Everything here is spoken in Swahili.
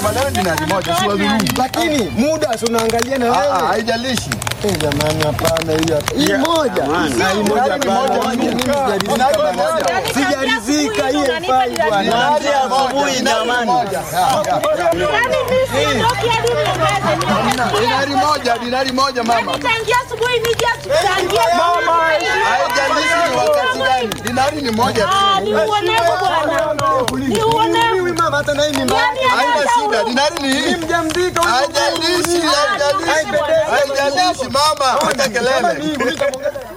mama, leo dinari moja, si wadhulumu. Lakini muda si unaangalia na Ah, ah, wewe. Haijalishi. Eh, jamani hapana hiyo hapa. Hii moja. Na hii moja Dinari moja, hapana. Mimi dinari sijaridhika bwana. moja. Sijaridhika hii haifai bwana. Dinari asubuhi jamani. Yaani mimi siondoki hadi niongeze niongeze. Dinari moja, dinari moja mama. Yaani tangia asubuhi nije tuchangie. Haijalishi ni wakati gani. Dinari ni moja tu. Ah, ni uonevu bwana. Ni uonevu. Huyu mama hata na hii ni mbaya. Yaani Haina hata shida, huyo- dinari ni hii. Mjamzika huyu. Haijalishi, haijalishi. Haijalishi mama, hata kelele.